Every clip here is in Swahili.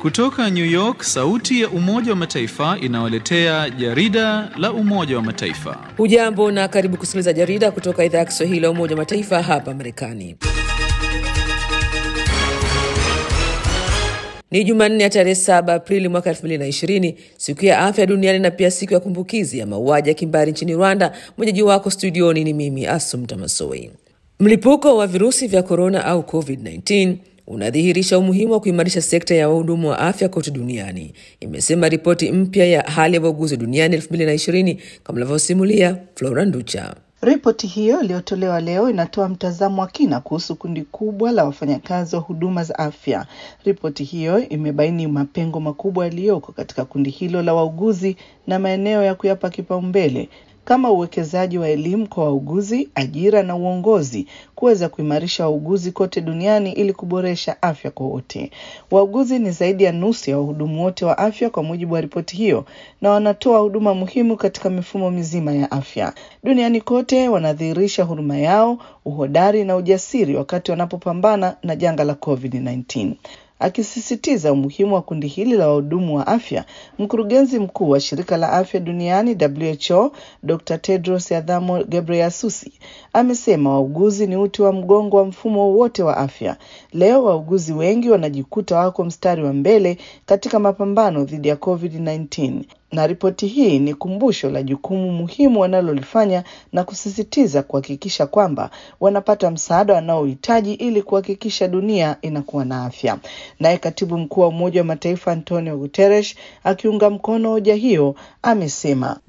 Kutoka New York, sauti ya Umoja wa Mataifa inawaletea jarida la Umoja wa Mataifa. Hujambo na karibu kusikiliza jarida kutoka idhaa ya Kiswahili ya Umoja wa Mataifa hapa Marekani. Ni Jumanne ya tarehe 7 Aprili mwaka 2020, siku ya afya duniani na pia siku ya kumbukizi ya mauaji ya kimbari nchini Rwanda. Mwenyeji wako studioni ni mimi Asumta Masoi. Mlipuko wa virusi vya korona au COVID-19 unadhihirisha umuhimu wa kuimarisha sekta ya wahudumu wa afya kote duniani, imesema ripoti mpya ya hali ya wauguzi duniani 2020 kama anavyosimulia Flora Nducha. Ripoti hiyo iliyotolewa leo inatoa mtazamo wa kina kuhusu kundi kubwa la wafanyakazi wa huduma za afya. Ripoti hiyo imebaini mapengo makubwa yaliyoko katika kundi hilo la wauguzi na maeneo ya kuyapa kipaumbele kama uwekezaji wa elimu kwa wauguzi, ajira na uongozi, kuweza kuimarisha wauguzi kote duniani ili kuboresha afya kwa wote. Wauguzi ni zaidi ya nusu ya wahudumu wote wa afya kwa mujibu wa ripoti hiyo, na wanatoa huduma muhimu katika mifumo mizima ya afya duniani kote. Wanadhihirisha huruma yao, uhodari na ujasiri wakati wanapopambana na janga la COVID-19. Akisisitiza umuhimu wa kundi hili la wahudumu wa afya, mkurugenzi mkuu wa shirika la afya duniani WHO Dr. Tedros Adhanom Ghebreyesus amesema wauguzi ni uti wa mgongo wa mfumo wote wa afya. Leo wauguzi wengi wanajikuta wako mstari wa mbele katika mapambano dhidi ya COVID-19 na ripoti hii ni kumbusho la jukumu muhimu wanalolifanya na kusisitiza kuhakikisha kwamba wanapata msaada wanaohitaji ili kuhakikisha dunia inakuwa na afya. Naye katibu mkuu wa Umoja wa Mataifa Antonio Guterres akiunga mkono hoja hiyo amesema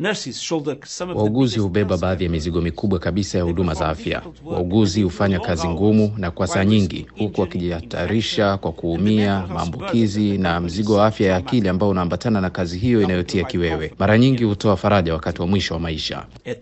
wauguzi hubeba baadhi ya mizigo mikubwa kabisa ya huduma za afya. Wauguzi hufanya kazi ngumu na kwa saa nyingi, huku wakijihatarisha kwa kuumia, maambukizi na mzigo wa afya ya akili ambao unaambatana na kazi hiyo inayotia kiwewe. Mara nyingi hutoa faraja wakati wa mwisho wa maisha.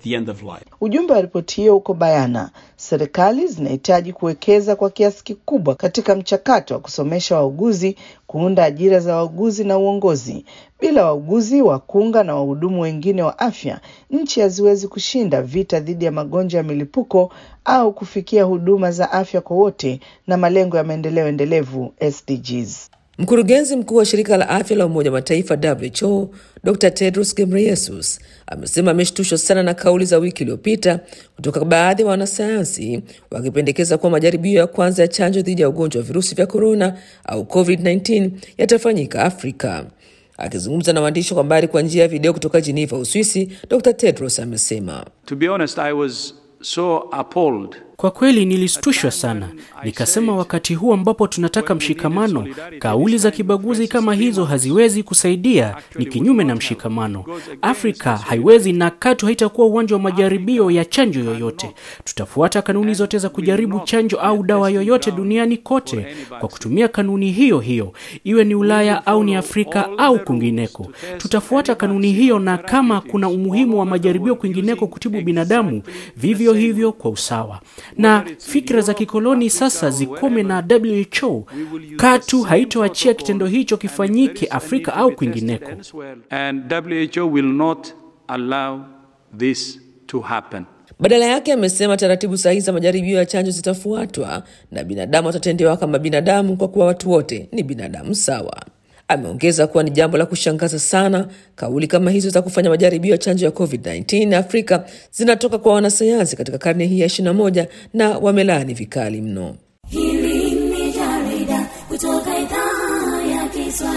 Ujumbe wa ripoti hiyo uko bayana: serikali zinahitaji kuwekeza kwa kiasi kikubwa katika mchakato wa kusomesha wauguzi, kuunda ajira za wauguzi na uongozi. Bila wauguzi, wakunga na wahudumu wengine wa afya, nchi haziwezi kushinda vita dhidi ya magonjwa ya milipuko au kufikia huduma za afya kwa wote na malengo ya maendeleo endelevu SDGs. Mkurugenzi mkuu wa shirika la afya la Umoja wa Mataifa WHO Dr. Tedros Ghebreyesus amesema ameshtushwa sana na kauli za wiki iliyopita kutoka baadhi ya wanasayansi wakipendekeza kuwa majaribio ya kwanza ya chanjo dhidi ya ugonjwa wa virusi vya korona au COVID-19 yatafanyika Afrika. Akizungumza na waandishi wa habari kwa njia ya video kutoka Geneva, Uswisi, Dr. Tedros amesema To be honest, I was so appalled kwa kweli nilishtushwa sana, nikasema, wakati huu ambapo tunataka mshikamano, kauli za kibaguzi kama hizo haziwezi kusaidia, ni kinyume na mshikamano. Afrika haiwezi na katu haitakuwa uwanja wa majaribio ya chanjo yoyote. Tutafuata kanuni zote za kujaribu chanjo au dawa yoyote duniani kote kwa kutumia kanuni hiyo hiyo, iwe ni Ulaya au ni Afrika au kwingineko. Tutafuata kanuni hiyo, na kama kuna umuhimu wa majaribio kwingineko kutibu binadamu, vivyo hivyo kwa usawa na fikra za kikoloni sasa zikome, na WHO katu haitoachia kitendo hicho kifanyike Afrika au kwingineko. and WHO will not allow this to happen. Badala yake amesema taratibu sahihi za majaribio ya chanjo zitafuatwa na binadamu watatendewa kama binadamu, kwa kuwa watu wote ni binadamu sawa. Ameongeza kuwa ni jambo la kushangaza sana kauli kama hizo za kufanya majaribio ya chanjo ya COVID-19 Afrika zinatoka kwa wanasayansi katika karne hii ya 21 na wamelaani vikali mno. Hili ni jarida kutoka idhaa ya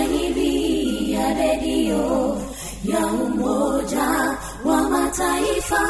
Kiswahili ya redio ya Umoja wa Mataifa.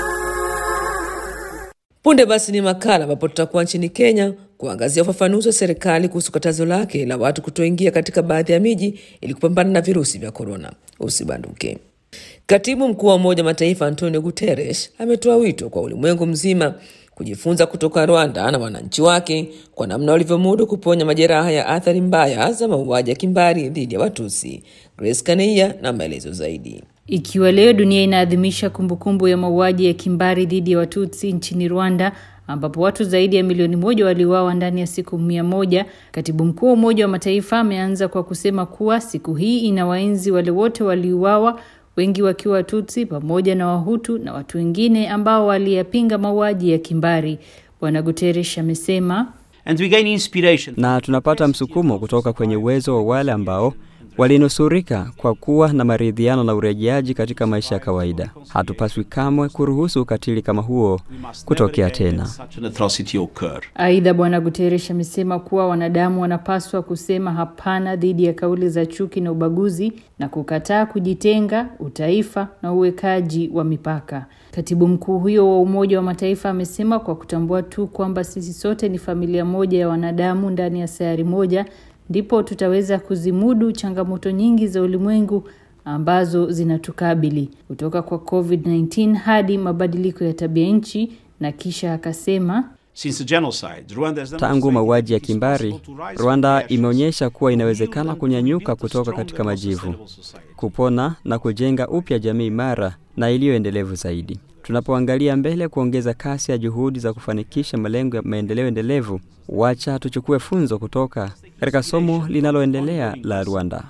Punde basi ni makala ambapo tutakuwa nchini Kenya kuangazia ufafanuzi wa serikali kuhusu katazo lake la watu kutoingia katika baadhi ya miji ili kupambana na virusi vya korona. Usibanduke. Katibu mkuu wa Umoja wa Mataifa Antonio Guterres ametoa wito kwa ulimwengu mzima kujifunza kutoka Rwanda na wananchi wake kwa namna walivyomudu kuponya majeraha ya athari mbaya za mauaji ya kimbari dhidi ya Watusi. Grace Kaneia na maelezo zaidi. Ikiwa leo dunia inaadhimisha kumbukumbu ya mauaji ya kimbari dhidi ya Watutsi nchini Rwanda ambapo watu zaidi ya milioni moja waliuawa ndani ya siku mia moja. Katibu mkuu wa Umoja wa Mataifa ameanza kwa kusema kuwa siku hii inawaenzi wale wote waliuawa, wengi wakiwa Watutsi pamoja na Wahutu na watu wengine ambao waliyapinga mauaji ya kimbari. Bwana Guterres amesema na tunapata msukumo kutoka kwenye uwezo wa wale ambao walinusurika kwa kuwa na maridhiano na urejeaji katika maisha ya kawaida. Hatupaswi kamwe kuruhusu ukatili kama huo kutokea tena. Aidha, Bwana Guterres amesema kuwa wanadamu wanapaswa kusema hapana dhidi ya kauli za chuki na ubaguzi na kukataa kujitenga, utaifa na uwekaji wa mipaka. Katibu mkuu huyo wa Umoja wa Mataifa amesema kwa kutambua tu kwamba sisi sote ni familia moja ya wanadamu ndani ya sayari moja, ndipo tutaweza kuzimudu changamoto nyingi za ulimwengu ambazo zinatukabili kutoka kwa COVID-19 hadi mabadiliko ya tabia nchi, na kisha akasema Tangu mauaji ya kimbari, Rwanda imeonyesha kuwa inawezekana kunyanyuka kutoka katika majivu, kupona na kujenga upya jamii imara na iliyoendelevu zaidi. Tunapoangalia mbele kuongeza kasi ya juhudi za kufanikisha malengo ya maendeleo endelevu, wacha tuchukue funzo kutoka katika somo linaloendelea la Rwanda.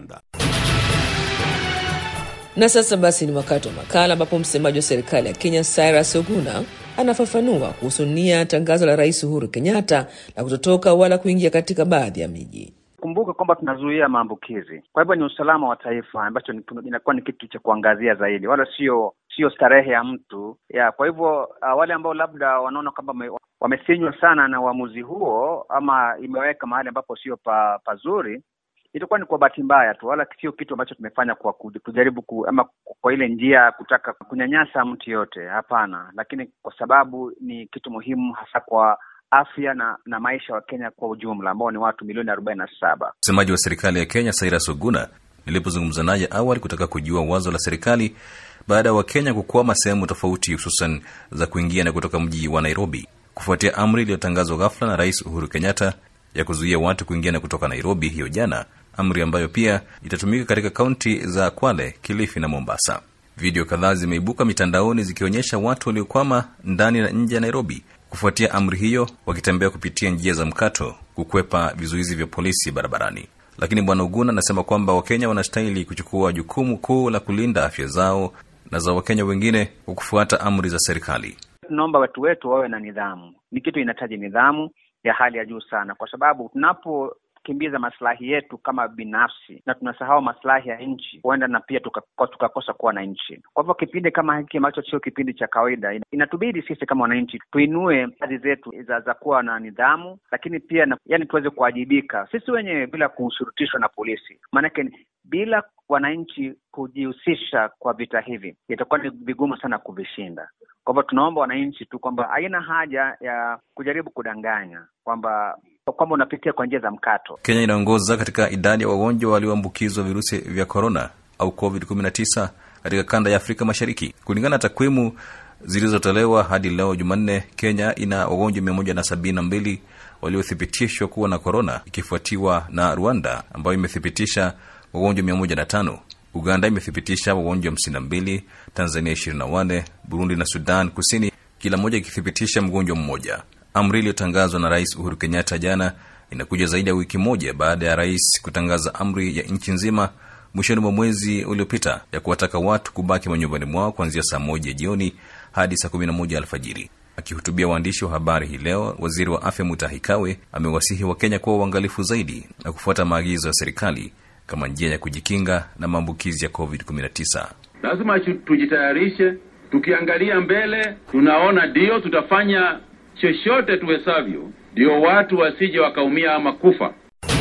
Na sasa basi ni wakati wa makala ambapo msemaji wa serikali ya Kenya Cyrus Oguna anafafanua kuhusu nia ya tangazo la Rais Uhuru Kenyatta la kutotoka wala kuingia katika baadhi ya miji. Kumbuka kwamba tunazuia maambukizi, kwa hivyo ni usalama wa taifa ambacho inakuwa ni kitu cha kuangazia zaidi, wala sio sio starehe ya mtu ya. Kwa hivyo uh, wale ambao labda wanaona kwamba wamesinywa sana na uamuzi huo ama imeweka mahali ambapo sio pa, pazuri itakuwa ni kwa bahati mbaya tu, wala sio kitu ambacho tumefanya kwa kujaribu ku, ama kwa ile njia ya kutaka kunyanyasa mtu yote. Hapana, lakini kwa sababu ni kitu muhimu hasa kwa afya na na maisha wa Kenya kwa ujumla ambao ni watu milioni arobaini na saba. Msemaji wa serikali ya Kenya Cyrus Oguna nilipozungumza naye awali kutaka kujua wazo la serikali baada ya Wakenya kukwama sehemu tofauti, hususan za kuingia na kutoka mji wa Nairobi kufuatia amri iliyotangazwa ghafla na Rais Uhuru Kenyatta ya kuzuia watu kuingia na kutoka Nairobi hiyo jana, amri ambayo pia itatumika katika kaunti za Kwale, Kilifi na Mombasa. Video kadhaa zimeibuka mitandaoni zikionyesha watu waliokwama ndani na nje ya Nairobi kufuatia amri hiyo, wakitembea kupitia njia za mkato kukwepa vizuizi vya polisi barabarani. Lakini Bwana Uguna anasema kwamba Wakenya wanastahili kuchukua jukumu kuu la kulinda afya zao na za Wakenya wengine kwa kufuata amri za serikali. Tunaomba watu wetu wawe na nidhamu. Ni kitu inahitaji nidhamu ya hali ya juu sana, kwa sababu tunapokimbiza maslahi yetu kama binafsi na tunasahau maslahi ya nchi, huenda na pia tukakosa tuka kuwa na nchi. Kwa hivyo kipindi kama hiki ambacho sio kipindi cha kawaida, inatubidi sisi kama wananchi tuinue hadhi zetu za, za kuwa na nidhamu, lakini pia na, yani tuweze kuwajibika sisi wenyewe bila kushurutishwa na polisi, maanake bila wananchi kujihusisha kwa vita hivi itakuwa ni vigumu sana kuvishinda. Kwa hivyo tunaomba wananchi tu kwamba haina haja ya kujaribu kudanganya kwamba kwamba unapitia kwa njia za mkato. Kenya inaongoza katika idadi ya wagonjwa walioambukizwa virusi vya korona au COVID-19 katika kanda ya Afrika Mashariki. Kulingana na takwimu zilizotolewa hadi leo Jumanne, Kenya ina wagonjwa mia moja na sabini na mbili waliothibitishwa kuwa na korona, ikifuatiwa na Rwanda ambayo imethibitisha wagonjwa mia moja na tano. Uganda imethibitisha wagonjwa hamsini na mbili, Tanzania ishirini na wane, Burundi na Sudan Kusini kila moja ikithibitisha mgonjwa mmoja. Amri iliyotangazwa na Rais Uhuru Kenyatta jana inakuja zaidi ya wiki moja baada ya rais kutangaza amri ya nchi nzima mwishoni mwa mwezi uliopita ya kuwataka watu kubaki manyumbani mwao kuanzia saa moja jioni hadi saa kumi na moja alfajiri. Akihutubia waandishi wa habari hii leo, waziri wa afya Mutahi Kagwe amewasihi Wakenya kuwa uangalifu zaidi na kufuata maagizo ya serikali kama njia ya kujikinga na maambukizi ya COVID-19. Lazima tujitayarishe, tukiangalia mbele, tunaona ndio tutafanya chochote tuwezavyo, ndio watu wasije wakaumia ama kufa.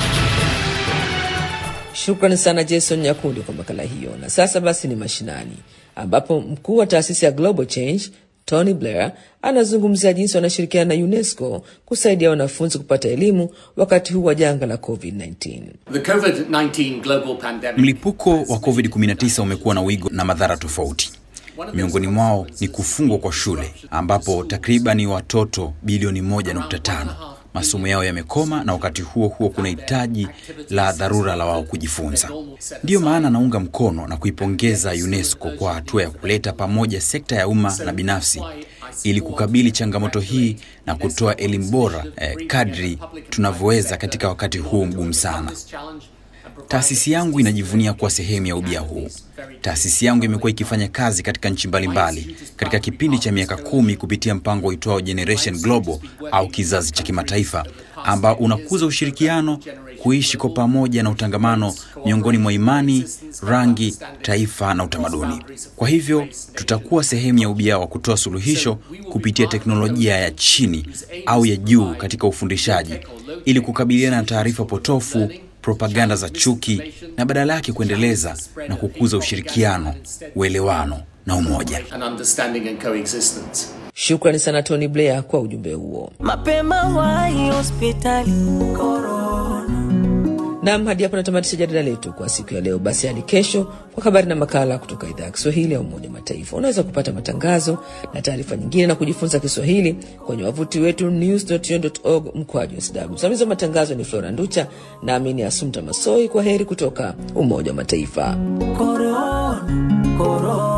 Shukrani sana Jason Nyakundi kwa makala hiyo. Na sasa basi ni mashinani, ambapo mkuu wa taasisi ya Global Change Tony Blair anazungumzia jinsi wanashirikiana na UNESCO kusaidia wanafunzi kupata elimu wakati huu wa janga la COVID-19. Mlipuko wa COVID-19 umekuwa na wigo na madhara tofauti. Miongoni mwao ni kufungwa kwa shule ambapo takribani watoto bilioni 1.5 masomo yao yamekoma, na wakati huo huo kuna hitaji la dharura la wao kujifunza. Ndiyo maana naunga mkono na kuipongeza UNESCO kwa hatua ya kuleta pamoja sekta ya umma na binafsi ili kukabili changamoto hii na kutoa elimu bora eh, kadri tunavyoweza katika wakati huu mgumu sana. Taasisi yangu inajivunia kuwa sehemu ya ubia huu. Taasisi yangu imekuwa ikifanya kazi katika nchi mbalimbali katika kipindi cha miaka kumi kupitia mpango uitwao Generation Global au kizazi cha kimataifa, ambao unakuza ushirikiano kuishi kwa pamoja na utangamano miongoni mwa imani, rangi, taifa na utamaduni. Kwa hivyo tutakuwa sehemu ya ubia wa kutoa suluhisho kupitia teknolojia ya chini au ya juu katika ufundishaji ili kukabiliana na taarifa potofu, propaganda za chuki na badala yake kuendeleza na kukuza ushirikiano, uelewano na umoja. Shukrani sana Tony Blair kwa ujumbe huo. Mapema wahi hospitali Nam, hadi hapo natamatisha jarida letu kwa siku ya leo. Basi hadi kesho kwa habari na makala kutoka idhaa ya Kiswahili ya Umoja wa Mataifa. Unaweza kupata matangazo na taarifa nyingine na kujifunza Kiswahili kwenye wavuti wetu news.un.org mkwaju sw. Msimamizi wa matangazo ni Flora Nducha nami ni Asumta Masoi. Kwa heri kutoka Umoja wa Mataifa. Corona, corona.